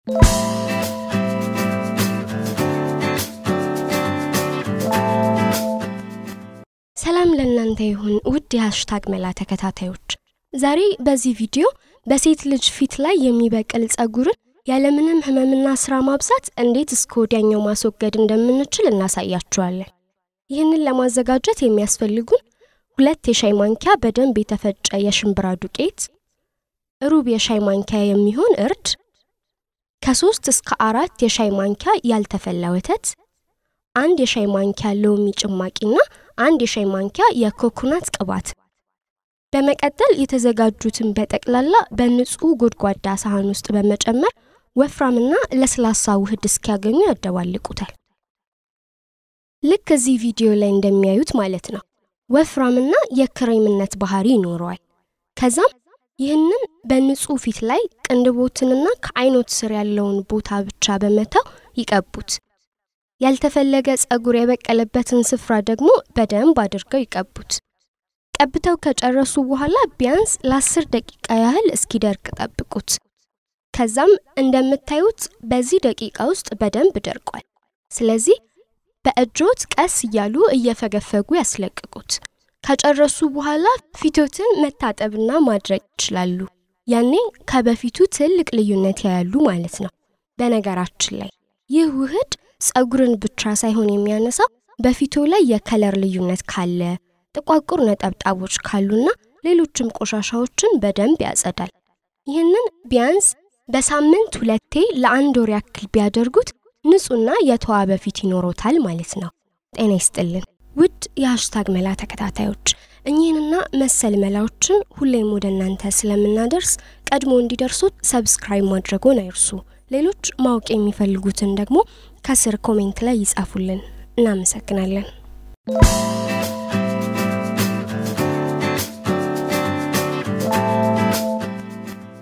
ሰላም ለእናንተ ይሁን ውድ የሃሽታግ መላ ተከታታዮች። ዛሬ በዚህ ቪዲዮ በሴት ልጅ ፊት ላይ የሚበቅል ጸጉርን ያለምንም ህመምና ስራ ማብዛት እንዴት እስከ ወዲያኛው ማስወገድ እንደምንችል እናሳያችኋለን። ይህንን ለማዘጋጀት የሚያስፈልጉን ሁለት የሻይ ማንኪያ በደንብ የተፈጨ የሽምብራ ዱቄት፣ ሩብ የሻይ ማንኪያ የሚሆን እርድ፣ ከሶስት እስከ አራት የሻይ ማንኪያ ያልተፈላ ወተት፣ አንድ የሻይ ማንኪያ ሎሚ ጭማቂና አንድ የሻይ ማንኪያ የኮኮናት ቅባት። በመቀጠል የተዘጋጁትን በጠቅላላ በንጹህ ጎድጓዳ ሳህን ውስጥ በመጨመር ወፍራምና ለስላሳ ውህድ እስኪያገኙ ያደባልቁታል። ልክ እዚህ ቪዲዮ ላይ እንደሚያዩት ማለት ነው። ወፍራምና የክሬምነት ባህሪ ይኖረዋል። ከዛም ይህንን በንጹህ ፊት ላይ ቅንድቦትንና ከአይኖት ስር ያለውን ቦታ ብቻ በመተው ይቀቡት። ያልተፈለገ ጸጉር የበቀለበትን ስፍራ ደግሞ በደንብ አድርገው ይቀቡት። ቀብተው ከጨረሱ በኋላ ቢያንስ ለአስር ደቂቃ ያህል እስኪደርቅ ጠብቁት። ከዛም እንደምታዩት በዚህ ደቂቃ ውስጥ በደንብ ደርቋል። ስለዚህ በእጆት ቀስ እያሉ እየፈገፈጉ ያስለቅቁት። ከጨረሱ በኋላ ፊቶትን መታጠብና ማድረቅ ይችላሉ። ያኔ ከበፊቱ ትልቅ ልዩነት ያያሉ ማለት ነው። በነገራችን ላይ ይህ ውህድ ጸጉርን ብቻ ሳይሆን የሚያነሳው በፊቶ ላይ የከለር ልዩነት ካለ፣ ጥቋቁር ነጠብጣቦች ካሉና ሌሎችም ቆሻሻዎችን በደንብ ያጸዳል። ይህንን ቢያንስ በሳምንት ሁለቴ ለአንድ ወር ያክል ቢያደርጉት ንጹህና የተዋበ ፊት ይኖሮታል ማለት ነው። ጤና ይስጥልን ውድ የሃሽታግ መላ ተከታታዮች፣ እኚህንና መሰል መላዎችን ሁሌም ወደ እናንተ ስለምናደርስ ቀድሞ እንዲደርሱት ሰብስክራይብ ማድረጎን አይርሱ። ሌሎች ማወቅ የሚፈልጉትን ደግሞ ከስር ኮሜንት ላይ ይጻፉልን። እናመሰግናለን።